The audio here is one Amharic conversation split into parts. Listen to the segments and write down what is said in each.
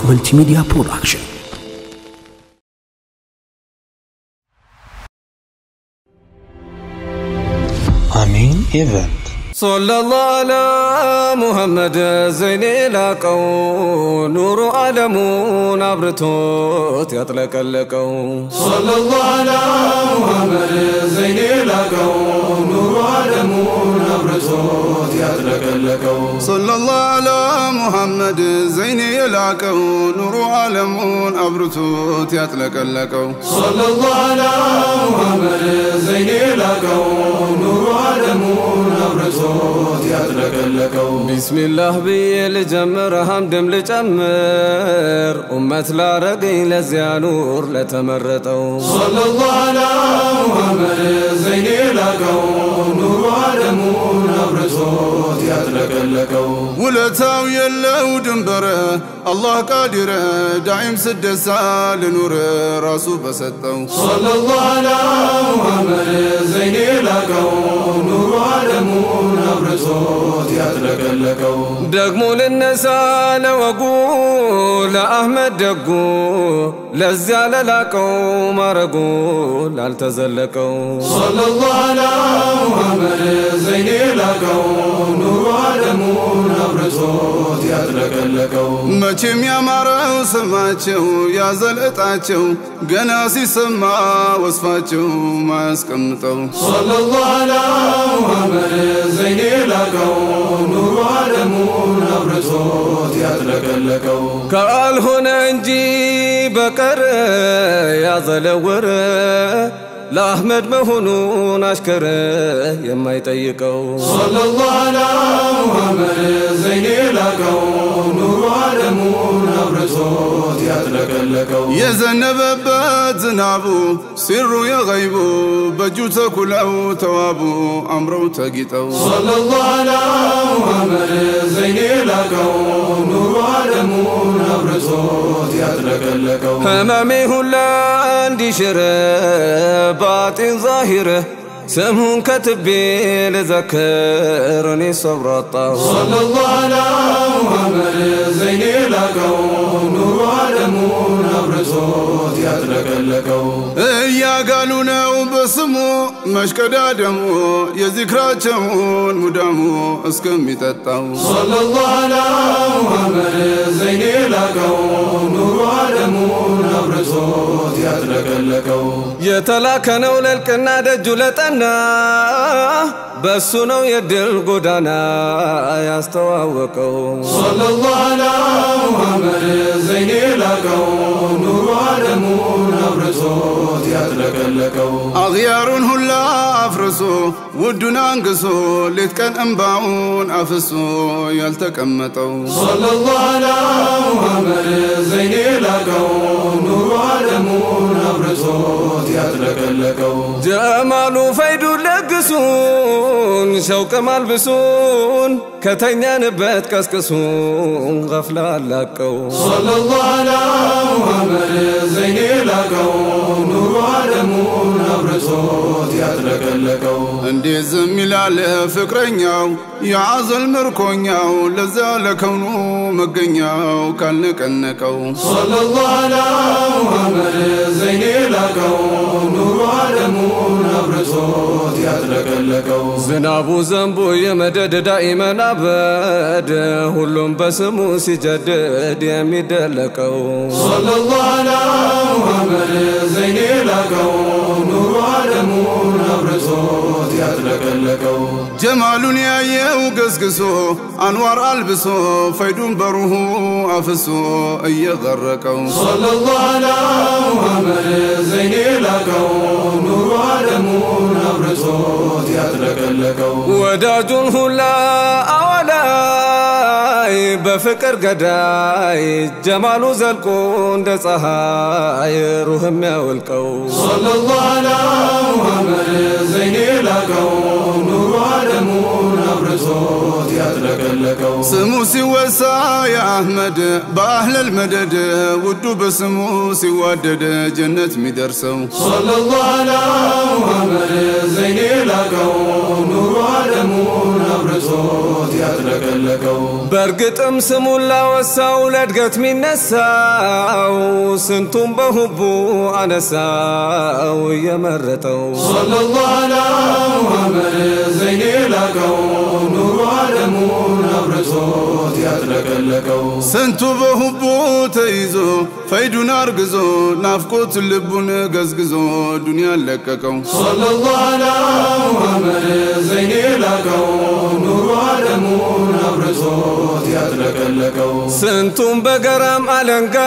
መልቲሚዲያ ፕሮዳክሽን አሚን ኢቨንት ሰለላሁ ዐላ ሙሐመድ ዘይኔ ላቀው ኑሮ ዓለሙን አብርቶት ያጥለቀለቀው ሰለላሁ ዐላ ሙሐመድ ዘይኔ ላቀው ኑሮ ዓለሙን አብርቶት ያጥለቀለቀው ሰለላሁ ዐላ ሙሐመድ ዘይኔ የላቀው ኑሮ ዓለሙን አብርቶት ያጥለቀለቀው ሰለላሁ ዐላ ሙሐመድ ዘይኔ ላቀው ኑሮ ዓለሙን አብርቶት ያጥለቀለቀው ቢስሚላህ ብዬ ልጀምር ሐምድም ልጨምር ኡመት ላረገኝ ለዚያ ኑር ለተመረጠው ሰለላሁ ዐላ ሙሐመድ ዘይኔ ላቀው ኑሮ ዓለሙን አብርቶት ያጥለቀለቀው ውለታው የለው ድንበረ አላህ ቃዲረ ዳዒም ስደሳ ልኑር ራሱ በሰጠው ሰለላሁ ዐላ ሙሐመድ ዘይኔ ላቀው ኑሮ ዓለሙን አብርቶት ያጥለቀለቀው ደግሞ ልነሳ ለወጉ ለአህመድ ደጉ ለዚያ ለላቀው ማረጉ ላልተዘለቀው ሰለላሁ ዐላ ሙሐመድ ዘይኔ ላቀው ኑሮ ዓለሙን አብርቶት ያጥለቀለቀው መቼም ያማረው ስማቸው ያዘልዕጣቸው ገና ሲሰማ ወስፋቸው ማያስቀምጠው ሰለላሁ ዐላ ሙሐመድ ዘይኔ ላቀው ኑሮ ዓለሙን አብርቶት ያጥለቀለቀው ካልሆነ እንጂ በቀር ያዘለወረ ለአሕመድ መሆኑን አሽከረ የማይጠይቀው ሰለላሁ ዐላ ሙሐመድ ዘይኔ ላቀው ኑሮ ዓለሙን አብርቶት ያጥለቀለቀው የዘነበበት ዝናቡ ሲሩ የገይቡ በእጁ ተኩለው ተዋቡ አምረው ተጊጠው ሰለላሁ ዐላ ሙሐመድ ዘይኔ ላቀው ኑሮ ዓለሙን አብርቶት ያጥለቀለቀው ህመሜ ሁላ እንዲሽረ ባጢን ዛሂረ ስምሁን ከትቤ ልዘክር እኔ ሰብር አጣሁ ሰለላሁ ዐላ ሙሐመድ ዘይኔ ላቀው ኑሮ ዓለሙን አብርቶት ያጥለቀለቀው እያጋሉ ነው በስሙ መሽቀዳደሙ የዚክራቸውን ሙዳሙ እስከሚጠጣው ሰለላሁ ዐላ ሙሐመድ ዘይኔ ላቀው ኑሮ ዓለሙን አብርቶት ያጥለቀለቀው የተላከ ነው ለልቅና ደጁ ለጠና በሱ ነው የድል ጎዳና ያስተዋወቀው ሰለላሁ ዐላ ሙሐመድ ዘይኔ ላቀው ኑሮ ዓለሙን አብርቶት ያጥለቀለቀው አኽያሩን ሁላ አፍርሶ ውዱን አንግሶ ሌት ቀን እምባውን አፍሶ ያልተቀመጠው ሰለላሁ ዐላ ሙሐመድ ዘይኔ ላቀው ኑሮ ዓለሙን አብርቶት ያጥለቀለቀው ጀማሉ ፈይዱ ለግሱን ሸውቅም አልብሱን ከተኛንበት ቀስቅሱን ገፍላ አላቀው ሰለላሁ ዐላ ሙሐመድ ዘይኔ ላቀው ኑሮ ዓለሙን አብርቶት ያጥለቀለቀው እንዴት ዝም ይላል ፍቅረኛው የአዘል ምርኮኛው ለዚያ ለከውኑ መገኛው ካልነቀነቀው ሰለላሁ ዐላ ሙሐመድ ዘይኔ ላቀው ኑሮ ዓለሙን አብርቶት ያጥለቀለቀው ዝናቡ ዘንቦ የመደድ ዳኢመን አበድ ሁሉም በስሙ ሲጀድድ የሚደለቀው ሰለላሁ ዐላ ሙሐመድ ዘይኔ ላቀው ኑሮ ዓለሙን አብርቶት ያጥለቀለቀው ጀማሉን ያየው ገስግሶ አንዋር አልብሶ ፈይዱን በሩሁ አፍሶ እየገረቀው ሰለላሁ ዐላ ሙሐመድ ዘይኔ ላቀው ኑሮ ዓለሙን አብርቶት ያጥለቀለቀው ወዳጁን ሁላ አወላይ በፍቅር ገዳይ ጀማሉ ዘልቆ እንደ ፀሐይ ሩህም ያወልቀው ሰለላሁ ዐላ ሙሐመድ ዘይኔ ላቀው ኑሮ ዓለሙን አብርቶት ያጥለቀለቀው ስሙ ሲወሳ የአህመድ በአህለል መደድ ውዱ በስሙ ሲዋደድ ጀነት ሚደርሰው ሰለላሁ ዐላ ሙሐመድ ዘይኔ ላቀው ኑሮ ዓለሙን አብርቶት ያጥለቀለቀው በእርግጥም ስሙን ላወሳው ለእድገት ሚነሳው ስንቱም በሁቡ አነሳው እየመረጠው ሰለላሁ ዐላ ሙሐመድ ዘይኔ ላቀው ኑሩ ዓለሙን አብርቶት ያጥለቀለቀው ስንቱ በሁቡ ተይዞ ፈይዱን አርግዞ ናፍቆት ልቡን ገዝግዞ ዱንያን ለቀቀው ሰለላሁ ዐላ ሙሐመድ ዘይኔ ላቀው ኑሩ ዓለሙን አብርቶት ያጥለቀለቀው ስንቱም በገራም አለንጋ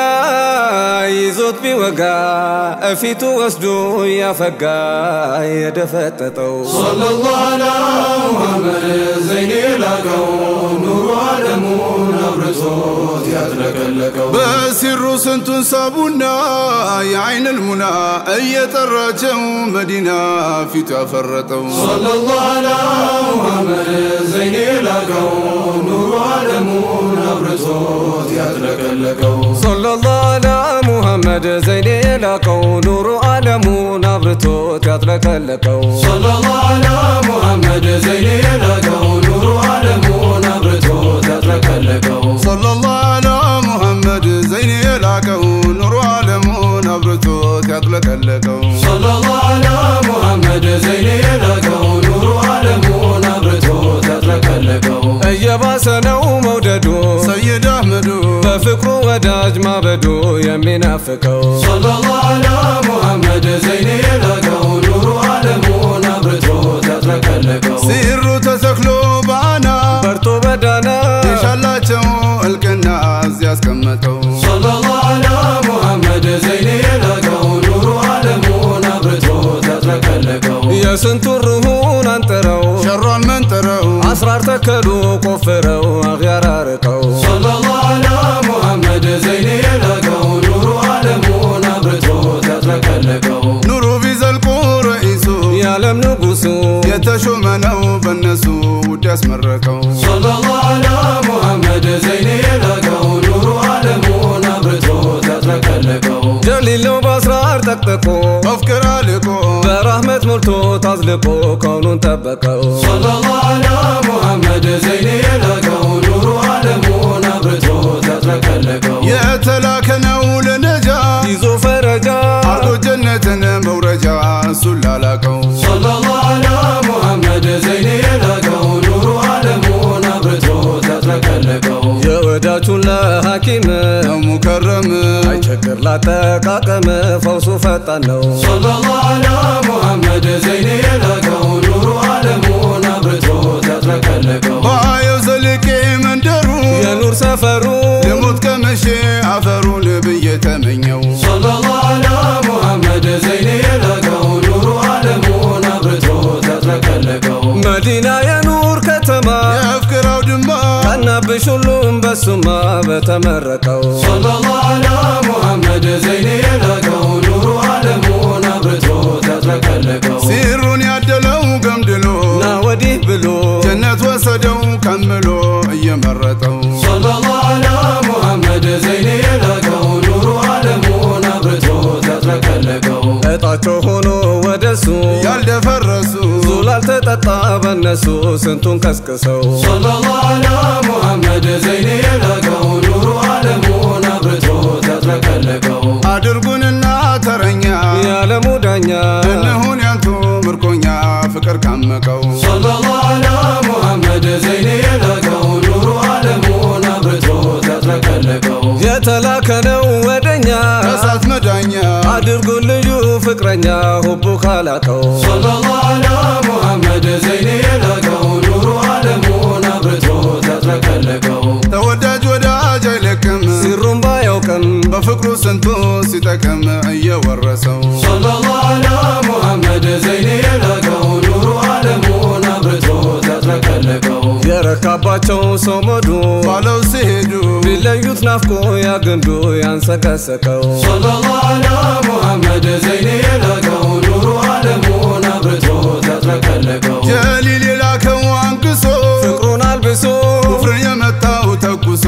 ይዞት ቢወጋ እፊቱ ወስዶ ያፈጋ የደፈጠጠው ሰለላሁ ዐላ ሙሐመድ ዘይኔ ላቀው ኑሩ ዓለሙን አብርቶት ያጥለቀለቀው በሲሩ ስንቱን ሳቡና የአይን ልሙና እየጠራቸው መዲና ፊቱ ያፈረጠው ሰለላሁ ዐላ ሙሐመድ ዘይኔ ላቀው ኑሩ ዓለሙን አብርቶት ያጥለቀለቀው ሰለላሁ ዐላ ሙሐመድ ዘይኔ ላቀው ኑሩ ዓለሙን አብርቶት ያጥለቀለቀው ሰለላሁ ዐላ ሙሐመድ ዘይኔ ላቀው ኑሩ ዓለሙን አብርቶት ያጥለቀለቀው ሰለላሁ ዐላ ሙሐመድ ዘይን የላቀው ኑሮ ዓለሙን አብርቶት ያጥለቀለቀው ሰለላሁ ዐላ ሙሐመድ ዘይኔ ላቀው ኑሩ ዓለሙን አብርቶት ያጥለቀለቀው እየባሰ ነው መውደዱ ሰይድ አህመዱ በፍቅሩ ወዳጅ ማበዱ የሚናፍቀው ሰለላሁ ዐላ ሙሐመድ ዘይኔ ላቀው ኑሩ ዓለሙን አብርቶት ያጥለቀለቀው ሲሩ ተተክሎ ባና በርቶ በዳና የሻላቸው እልቅና እዚያ ያስቀመጠው ሰለላሁ ዐላ ሙሐመድ ዘይኔ ላቀው ኑሩ ዓለሙን አብርቶት ያጥለቀለቀው የስንቱን ሩሁን አንጥረው ሸሯን መንጥረው አስራር ተከሉ ቆፍረው አኽያር አርቀው ሰለላሁ ዐላ ሙሐመድ ዘይኔ ላቀው ኑሩ ዓለሙን አብርቶት ያጥለቀለቀው ኑሩ ቢዘልቁ ረኢሱ የዓለም ንጉሱ የተሾመ ነው በነሱ ውድ ያስመረቀው ሰለላሁ ዐላ ሙሐመድ ዘይኔ ላቀው ኑሩ ዓለሙን አብርቶት ያጥለቀለቀው ጀሊል ነው በአስራር ጠቅጥቆ በፍቅር አልቆ በራህመት ሞልቶ ታዝልቆ ከውኑን ጠበቀው ሰለላሁ ዐላ ሙሐመድ ዘይኔ ላቀው ኑሩ ዓለሙን አብርቶት ያጥለቀለቀው የተላከ ነው ለነጃ ይዞ ፈረጃ አርጎ ጀነትን መውረጃ እሱን ላላቀው ሰለላሁ ዐላ ሙሐመድ ዘይኔ ላቀው ኑሩ ዓለሙን አብርቶት ያጥለቀለቀው የወዳጁን ለሐኪም ነው ሙከረም አይቸግር ላጠቃቀም ፈውሱ ፈጣን ነው ሰለላሁ ዐላ ሙሐመድ ዘይኔ ላቀው ኑሩ ዓለሙን አብርቶት ያጥለቀለቀው ባየው ዘልቄ መንደሩ የኑር ሰፈሩ ልሙት ቀምሼ አፈሩን ብዬ ተመኘው ሰለላሁ ዐላ ሙሐመድ ዘይኔ ላቀው ኑሩ ዓለሙን አብርቶት ያጥለቀለቀው መዲና የኑር ከተማ የፍቅር አውድማ ቀናብሽ ሁሉም በሱማ በተመረቀው ሰለላሁ ዐላ ሙሐመድ ዘይኔ ላቀው ኑሩ ዓለሙን አብርቶት ያጥለቀለቀው ሲሩን ያደለው ገምድሎ ና ወዲህ ብሎ ጀነት ወሰደው ከምሎ እየመረጠው ሰለላሁ ዐላ ሙሐመድ ዘይኔ ላቀው ኑሩ ዓለሙን አብርቶት ያጥለቀለቀው እጣቸው ሆኖ ወደሱ ያልደፈረሱ ዙላል ተጠጣ በነሱ ስንቱን ቀስቅሰው ሰለላሁ ዐላ ሙሐመድ ዘይኔ ላቀው ኑሩ ዓለሙን አብርቶት ያጥለቀለቀው አድርጉንና ተረኛ የዓለሙ ዳኛ እንሁን ያንቱ ምርኮኛ ፍቅር ካመቀው ሰለላሁ ዐላ ሙሐመድ ዘይኔ ላቀው ኑሩ ዓለሙን አብርቶት ያጥለቀለቀው የተላከ ነው ወደኛ ከእሳት መዳኛ አድርጉን ልዩ ፍቅረኛ ሁቡ ካላቀው ሰለላሁ ዐላ ሙሐመድ ዘይኔ ላቀው ኑሩ ዓለሙን አብርቶት ያጥለቀለቀው ተወዳጅ ወዳጅ አይለቅም ሲሩም ባያውቅም በፍቅሩ ስንቱ ሲጠቅም እየወረሰው ሰለላሁ ዐላ ሙሐመድ ዘይኔ ላቀው ኑሩ ዓለሙን አብርቶት ያጥለቀለቀው የረካባቸው ሰው መዱ ባለው ሲሄዱ ቢለዩት ናፍቆ ያግንዱ ያንሰቀሰቀው ሰለላሁ ዐላ ሙሐመድ ዘይኔ ላቀው ኑሩ ዓለሙን አብርቶት ያጥለቀለቀው ጀሊል የላከው አንክሶ ፍቅሩን አልብሶ ኩፍርን የመታው ተኩሶ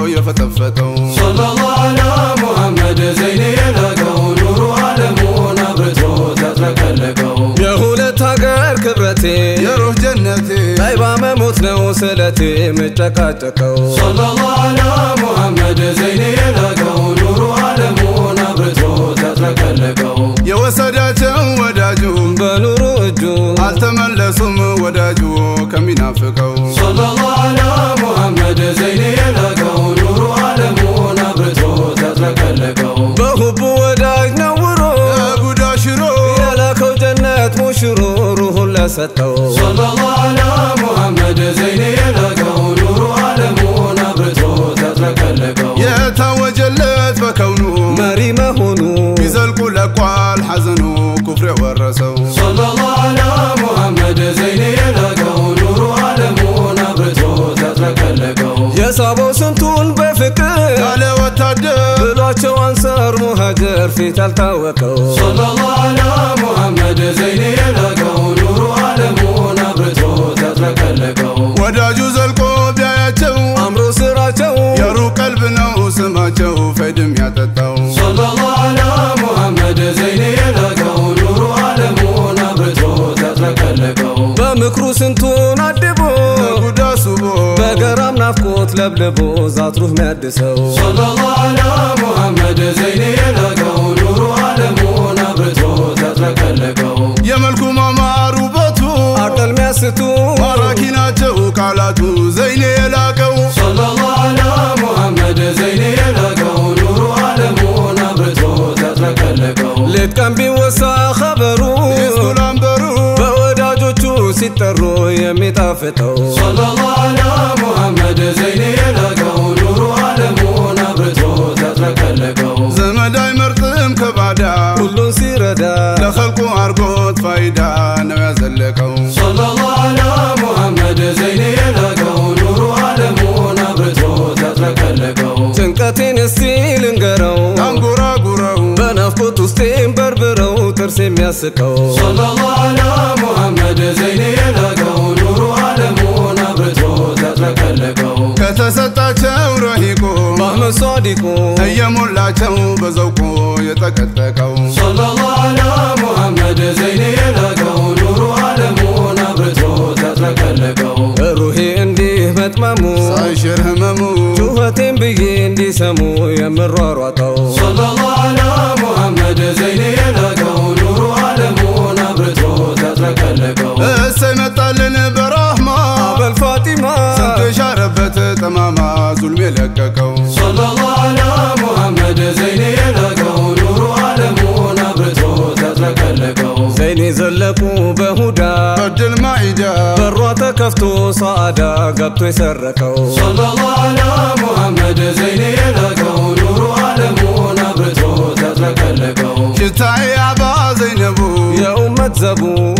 የፈተፈተው ሰለላሁ ዐላ ሙሐመድ ዘይኔ ላቀው ኑሩ ዓለሙን አብርቶት ያጥለቀለቀው የሁለት ሀገር ክብረቴ የሩህ ጀነቴ ጣይባ መሞቴ በሞት ነው ስለቴ የምጨቃጨቀው ሰለላሁ ዐላ ሙሐመድ ዘይኔ የላቀው ኑሩ ዓለሙን አብርቶ ተጥለቀለቀው የወሰዳቸው ወዳጁ በኑሩ እጁ አልተመለሱም ወዳጁ ከሚናፍቀው ሰለላሁ ዐላ ሙሐመድ ዘይኔ የላቀው ኑሩ ዓለሙን አብርቶ ተጥለቀለቀው በሁቡ ወዳጅ ነውሮ ጉዳ ሽሮ የላከው ጀነት ሙሽሮ ሩሁን ለሰጠው ሰለላሁ ዐላ ሙሐመድ ዘይኔ የላቀው ኑሩ ዓለሙን አብርቶ ተጥለቀለቀው የታወጀለት በከውኑ መሪ መሆኑ ቢዘልቁ ለቋል ሐዘኑ ኩፍር የወረሰው ሰለላሁ ዐላ ሙሐመድ ዘይኔ የላቀው ኑሩ ዓለሙን አብርቶ ተጥለቀለቀው የሳበው ስንቱን በፍቅር ያለ ወታደር ብሏቸው አንሳር ሙሃጀር ፊት ያልታወቀው ሰለላሁ ዐላ ሙሐመድ ዘይኔ የላቀው ኑሩ ዓለሙን አብርቶ ተጥለቀለቀው ወዳጁ ዘልቆ ቢያያቸው አምሮ ስራቸው የሩቅ ቀልብ ነው ስማቸው ፈድም ያጠጣው ሰለላሁ ዐላ ሙሐመድ ዘይኔ የላቀው ኑሩ ዓለሙን አብርቶ ተጥለቀለቀው በምክሩ ስንቱን አድቦ ጉዳ ሱቦ በገራም ናፍቆት ለብልቦ ዛትሩህ ሚያድሰው ሰለላሁ ዐላ ሙሐመድ ዘይኔ የላቀው ኑሩ ዓለሙን አብርቶ ተጥለቀለቀው የመልኩ ማማር ውበቱ አቀል ሚያስቱ ማራኪ ናቸው ቃላቱ ዘይኔ የላቀው ሰለላሁ ዐላ ሙሐመድ ዘይኔ የላቀው ኑሩ ዓለሙን አብርቶ ተጥለቀለቀው ሌት ቀን ቢወሳ ኸበሩ ስኩላንበሩ በወዳጆቹ ሲጠሩ የሚጣፍጠው ሰለላሁ ዐላ ሙሐመድ ዘይኔ የላቀው ኑሩ ዓለሙን አብርቶ ተጥለቀለቀው ዘመድ አይመርጥም ከባዳ ሁሉን ሲረዳ ለኸልቁ አርጎት ፋይዳ ነው ያዘለቀው ሰለላሁ ዐላ ሙሐመድ ዘይኔ የላቀው ኑሩ ዓለሙን አብርቶ ተጥለቀለቀው ጭንቀቴን እስቲ ልንገረው አንጎራጉረው በናፍቆት ውስጤም በርብረው ጥርስ የሚያስቀው ሰለላሁ ዐላ ሙሐመድ ዘይኔ የላቀው ኑሩ ዓለሙን አብርቶ ተጥለቀለቀው ከተሰጣቸው ረሂቆ በአህመድ ሷዲቁ እየሞላቸው በዘውቆ የጠቀጠቀው ሰለላሁ ዐላ ሙሐመድ ዘይኔ የላቀው ኑሩ ዓለሙን አብርቶ ተጥለቀለቀው ሩሄ እንዲህ መጥመሙ ሳይሽር ህመሙ ጩኸቴን ብዬ እንዲሰሙ የምሯሯጠው ሰለላሁ ዐላ ሙሐመድ ዘይኔ የላቀው ኑሩ ዓለሙን አብርቶ ተጥለቀለቀው እሰይ መጣልን በራህማ አበል ፋጢማ ስንቱ የሻረበት ጠማማ ዙልም የለቀቀው ሰለላሁ ዐላ ሙሐመድ ዘይኔ የላቀው ኑሩ ዓለሙን አብርቶ ተጥለቀለቀው ዘይኔ ዘለቁ በሁዳ በድል ማዒዳ በሯ ተከፍቶ ሰዓዳ ገብቶ የሰረቀው ሰለላሁ ዐላ ሙሐመድ ዘይኔ የላቀው ኑሩ ዓለሙን አብርቶ ተጥለቀለቀው ሽታዬ አባ ዘይነቡ የኡመት ዘቡ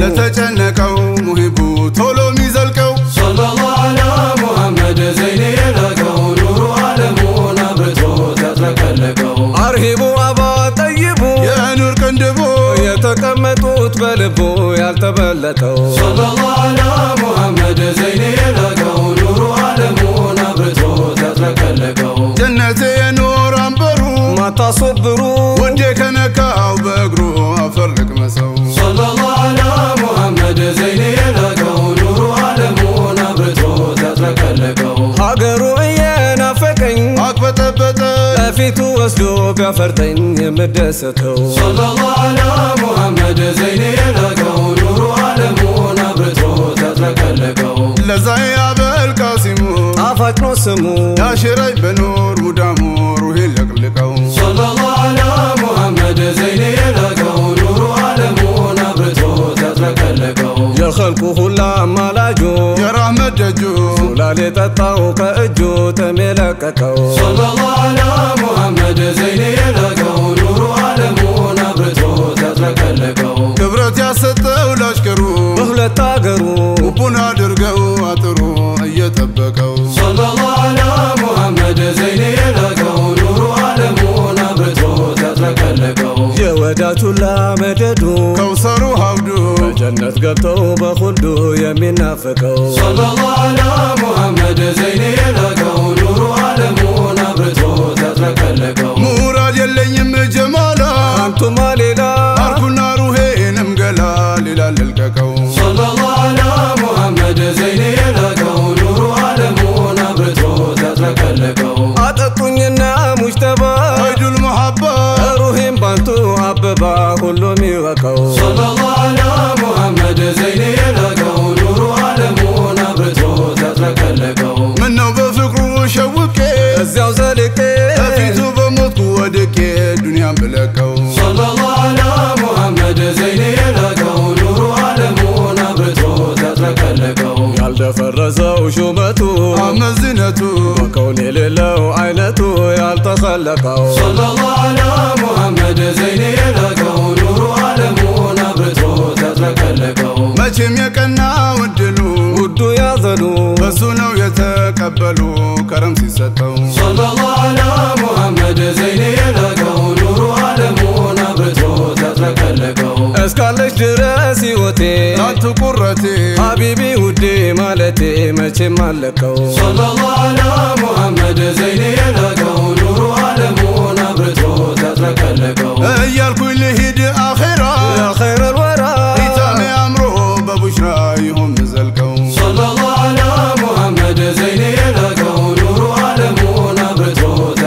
ለተጨነቀው ሙሂቡ ቶሎ ሚዘልቀው ሰለላሁ ዐላ ሙሐመድ ዘይኔ የላቀው ኑሩ ዓለሙን አብርቶ ተጥለቀለቀው አርሂቡ አባ ጠይቡ የኑር ቅንድቡ የተቀመጡት በልቡ ያልተበለጠው ሰለላሁ ዐላ ሙሐመድ ዘይኔ የላቀው ኑሩ ዓለሙን አብርቶ ተጥለቀለቀው ጀነቴ የኑር አንበሩ ማታሶብሩ ወንዴ ከነካው በእግሩ አፈር ልቅመሰው ሰለላሁ ዐላ ሙሐመድ ዘይኔ የላቀው ኑሩ ዓለሙን አብርቶ ተጥለቀለቀው ሀገሩ እየናፈቀኝ አቅበጠበጠ በፊቱ ወስዶ ቢያፈርጠኝ የምደሰተው ሰለላሁ ዐላ ሙሐመድ ዘይኔ የላቀው ኑሩ ዓለሙን አብርቶ ተጥለቀለቀው ለዛይ አበል ቃሲሙ ጣፋጭ ነው ስሙ ያሽረኝ በኑር ሙዳሙ ሩሄን ለቅልቀው ሰለላሁ ዐላ ሙሐመድ ዘይኔ የላቀው ኑሩ ዓለሙን አብርቶ ተጥለቀለቀው የኸልቁ ሁላ አማላጁ የራህመት ደጁ ላል የጠጣው ከእጁ ጥም የለቀቀው ሰለላሁ ዐላ ሙሐመድ ዘይኔ የላቀው ኑሩ ዓለሙን አብርቶ ተጥለቀለቀው ክብረት ያሰጠው ላሽከሩ በሁለት አገሩ ውቡን አድርገው አጥሩ እየጠበቀው ሰለላሁ ዐላ ሙሐመድ ዘይኔ የላቀው ኑሩ ዓለሙን አብርቶ ተጥለቀለቀው የወዳጅ ሁላ መደዱ ከውሰሩ ሀብዱ በጀነት ገብተው በሁልዱ የሚናፍቀው ሰለላሁ ዐላ ሙሐመድ ዘይኔ የላቀው ኑሩ ዓለሙን አብርቶ ተጥለቀለቀው ሙራድ የለኝም ጀማላ አንቱማ ሌላ አርኩና ሩሄንም ገላ ሌላ ልልቀቀው ሰለላሁ ዐላ ሙሐመድ ዘይኔ የላቀው ሹመቱ አመዝነቱ በከውን የሌለው አይነቱ ያልተኸለቀው ሰለላሁ ዐላ ሙሐመድ ዘይኔ የላቀው ኑሩ ዓለሙን አብርቶ ያጥለቀለቀው መቼም የቀና ውድሉ ውዱ ያዘኑ በሱ ነው የተቀበሉ ከረም ሲሰጠው ሰለላሁ ዐላ ሙሐመድ ዘይኔ የላቀው ኑሩ ዓለሙን አብርቶ ያጥለቀለቀው እስካለች ድረስ ሕይወቴ ናቱ ቁረቴ ሀቢቢ ውዴ ማለቴ መቼም አለቀው ሰለላሁ ዐላ ሙሐመድ ዘይኔ የላቀው ኑሩ ዓለሙን አብርቶ ያጥለቀለቀው እያልኩኝ ልሂድ አኼራ ያ ኸይረል ወራ ኢታሜ አምሮ በቡሽራ ይሆን ምዘልቀው ሰለላሁ ዐላ ሙሐመድ ዘይኔ የላቀው ኑሩ ዓለሙን አብርቶ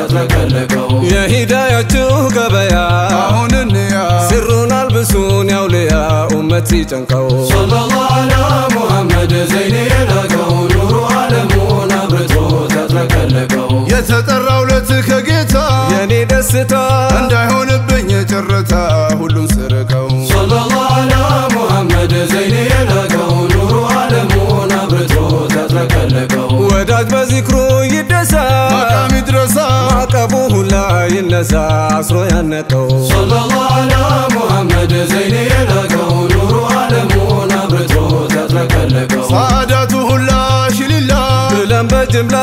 ያጥለቀለቀው የሂዳያችሁ ገበያ አሁን እንያ ስሩን አልብሱን ያውልያ ኡመት ሲጨንቀው ሰለላሁ ዐላ ሙሐመድ ዘይኔ የላቀው ኑሩ ዓለሙን አብርቶ ያጥለቀለቀው የተጠራው ለት ከጌታ የኔ ደስታ እንዳይሆንብኝ ጭርታ ሁሉን ስርቀው ሰለላሁ ዐላ ሙሐመድ ዘይኔ የላቀው ኑሩ ዓለሙን አብርቶ ያጥለቀለቀው ወዳጅ በዚክሩ ይደሳ መቃም ይድረሳ ማቀቡ ሁላ ይነሳ አስሮ ያነቀው ሰለላሁ ዐላ ሙሐመድ ዘይኔ የላቀው ኑሩ ዓለሙን አብርቶ ያጥለቀለቀው ሳዳቱ ሁላ ሽሊላ ብለን በጅምላ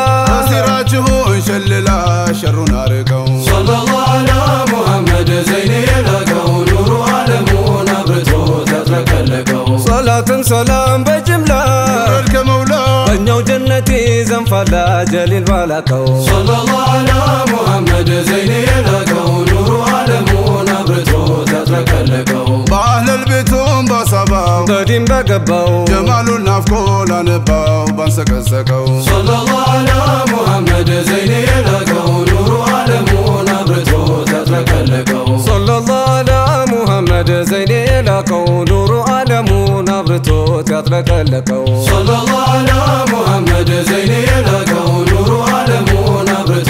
ሲራችሁን ሸልላ ሸሩን አርቀው ሰለላሁ ዐላ ሙሐመድ ዘይኔ የላቀው ኑሩ ዓለሙን አብርቶ ያጥለቀለቀው ሶላትም ሰላም በጅምላ ረድ ከመውላ በእኛው ጀነቴ ዘንፋላ ጀሊል ባላቀው ሰለላሁ ዐላ ሙሐመድ ዘይኔ የላቀው ኑሩ ዓለሙን አብርቶ ያጥለቀለቀው በአህለል ቤቱም ባሳባው በዲን በገባው ጀማሉን ናፍቆ ላነባው ባንሰቀሰቀው ሰለላሁ ዐላ ሙሐመድ ዘይኔ የላቀው ኑሩ ዓለሙን አብርቶ ያጥለቀለቀው ሰለላሁ ዐላ ሙሐመድ ዘይኔ የላከው ኑሩ ዓለሙን አብርቶት ያጥለቀለቀው ሰለላሁ ዐላ ሙሐመድ ዘይኔ የላቀው ኑሩ ዓለሙን አብርቶ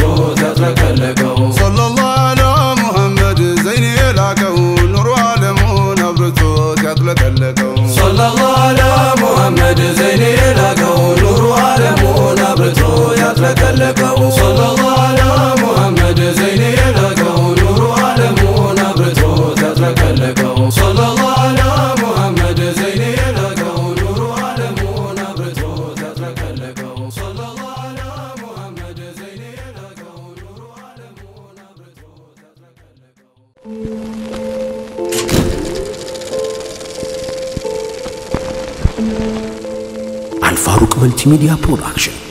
ያጥለቀለቀው ሰለላሁ ዐላ ሙሐመድ ዘይኔ የላቀው ኑሮ ዓለሙን አብርቶት ያጥለቀለቀው ሰለላሁ ዐላ ሙሐመድ ዘይኔ የላቀው ኑሩ ዓለሙን አብርቶ ያጥለቀለቀው ሰለላሁ ዐላ ሙሐመድ ዘይኔ የላቀው ኑሩ ዓለሙን አብርቶ ያጥለቀለቀው ሰለላሁ ዐላ ሙሐመድ ዘይኔ የላቀው ኑሩ ዓለሙን አብርቶ ያጥለቀለቀው ሰለላሁ ዐላ ሙሐመድ ዘይኔ የላቀው ኑሩ ዓለሙን አብርቶ ያጥለቀለቀው አልፋሩቅ መልቲሚዲያ ፕሮዳክሽን